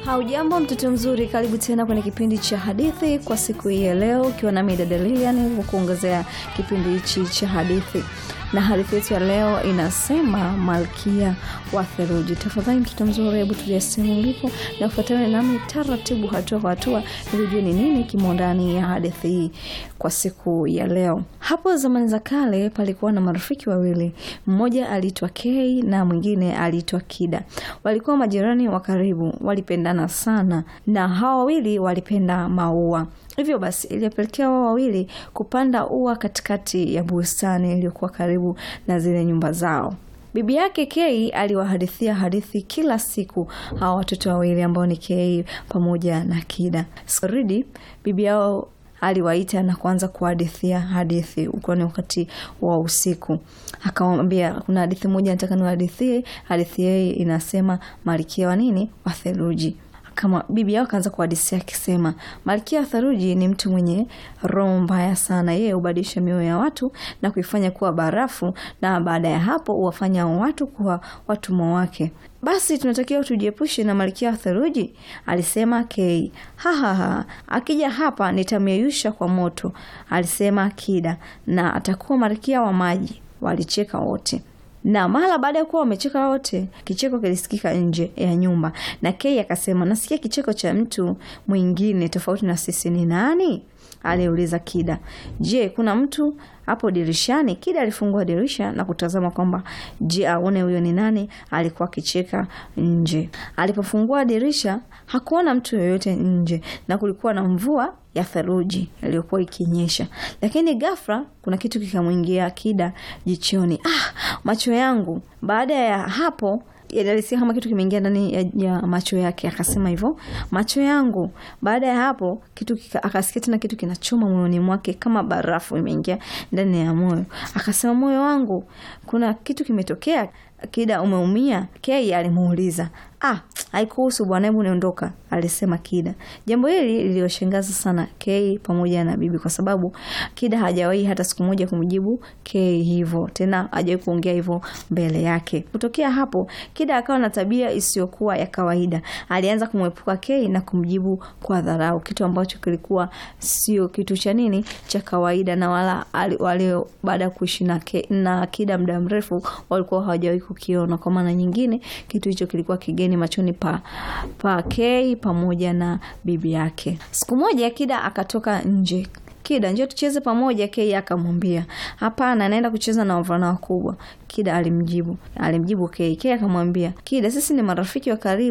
Haujambo mtoto mzuri, karibu tena kwenye kipindi cha hadithi kwa siku hii ya leo, ukiwa nami dada Lilian kukuongezea kipindi hichi cha hadithi, na hadithi yetu ya leo inasema Malkia wa Theluji. Tafadhali mtoto mzuri, hebu tulia sehemu ulipo na kufuatana nami taratibu, hatua kwa hatua, ili ujue ni nini kimo ndani ya hadithi hii kwa siku ya leo. Hapo zamani za kale palikuwa na marafiki wawili, mmoja aliitwa Kay na mwingine aliitwa Kida. Walikuwa majirani wa karibu, walipendana sana, na hawa wawili walipenda maua. Hivyo basi iliyopelekea wao wawili kupanda ua katikati ya bustani iliyokuwa karibu na zile nyumba zao. Bibi yake Kei aliwahadithia hadithi kila siku hawa watoto wawili ambao ni Kei pamoja na Kida. Saridi bibi yao aliwaita na kuanza kuhadithia hadithi uko ni wakati wa usiku. Akamwambia kuna hadithi moja nataka niwahadithie. Hadithi hii inasema malkia wa nini wa theluji kama bibi yao akaanza kuhadisia akisema, malkia wa theluji ni mtu mwenye roho mbaya sana. Yeye hubadilisha mioyo ya watu na kuifanya kuwa barafu, na baada ya hapo huwafanya watu kuwa watumwa wake. Basi tunatakiwa tujiepushe na malkia wa theluji, alisema Kei. Hahaha, akija hapa nitamyeyusha kwa moto, alisema Kida, na atakuwa malkia wa maji. Walicheka wote na mara baada ya kuwa wamecheka wote, kicheko kilisikika nje ya nyumba, na Kei akasema, nasikia kicheko cha mtu mwingine tofauti na sisi. Ni nani? aliuliza Kida. Je, kuna mtu hapo dirishani? Kida alifungua dirisha na kutazama kwamba je, aone huyo ni nani alikuwa akicheka nje. Alipofungua dirisha hakuona mtu yoyote nje, na kulikuwa na mvua ya theluji iliyokuwa ikinyesha, lakini ghafla kuna kitu kikamwingia Kida jichoni. Ah, macho yangu! Baada ya hapo alisikia kama kitu kimeingia ndani ya, ya macho yake, akasema hivyo, macho yangu. Baada ya hapo kitu kika, akasikia tena kitu kinachoma moyoni mwake kama barafu imeingia ndani ya moyo, akasema, moyo wangu, kuna kitu kimetokea. Kida, umeumia? Kei alimuuliza. Ah, haikuhusu bwana, hebu niondoka, alisema Kida. Jambo hili liliwashangaza sana Kei pamoja na bibi, kwa sababu Kida hajawahi hata siku moja kumjibu Kei hivyo, tena hajawahi kuongea hivyo mbele yake. Kutokea hapo, Kida akawa na tabia isiyokuwa ya kawaida. Alianza kumwepuka Kei na kumjibu kwa dharau, kitu ambacho kilikuwa sio kitu cha nini cha kawaida, na wala wale baada ya kuishi na, na Kida muda mrefu walikuwa hawajawahi kukiona. Kwa maana nyingine, kitu hicho kilikuwa kigeni machoni pa, pa Kei pamoja na bibi yake. Siku moja Kida akatoka nje. Kida, njoo tucheze pamoja. Kei akamwambia hapana, naenda kucheza na wavulana wakubwa. Kida alimjibu alimjibu Kei. Kei akamwambia Kida, sisi ni marafiki wa karibu